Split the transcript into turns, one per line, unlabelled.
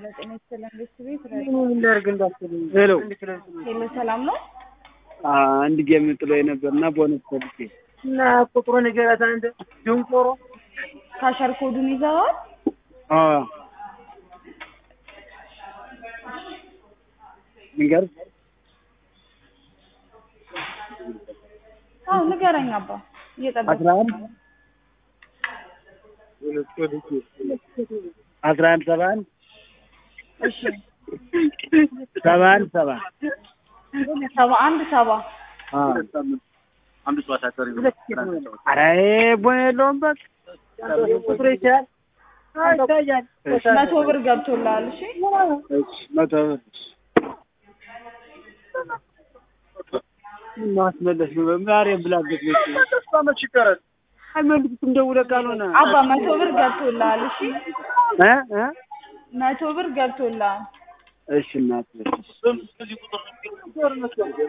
ጤና ይስጥልን ቤት ቤት
እንዳርግ እንዳትልኝ። ሄሎ
ሄሎ፣ ሰላም ነው?
አንድ ጌም ጥሎ የነበር እና ቦነስ ፈልጌ እና ቁጥሩ ንገራት አንተ ድንቆሮ።
ካሸር ኮዱን ይዘዋል?
አዎ ንገር
አዎ ንገረኝ አባ፣ እየጠበኩ
አስራ አንድ አስራ አንድ ሰባ አንድ
እሺ፣
ሰባ አንድ ሰባ
ሰባ አንድ ሰባ
አንድ ጨዋታ ቀሪ ነው።
ኧረ ቦን የለውም በቃ ቁጥሩ ይችላል ይታያል።
መቶ ብር ገብቶልሃል። እሺ
እሺ መቶ ብር ማስመለስ ነው ዛሬም ብላበት ነው
መች ይቀራል?
አይመልሱትም ደውለህ ካልሆነ
አባ መቶ ብር ገብቶልሃል። እሺ
እ እ
መቶ ብር ገብቶልሃል።
እሺ እናት
እዚህ ቁጥር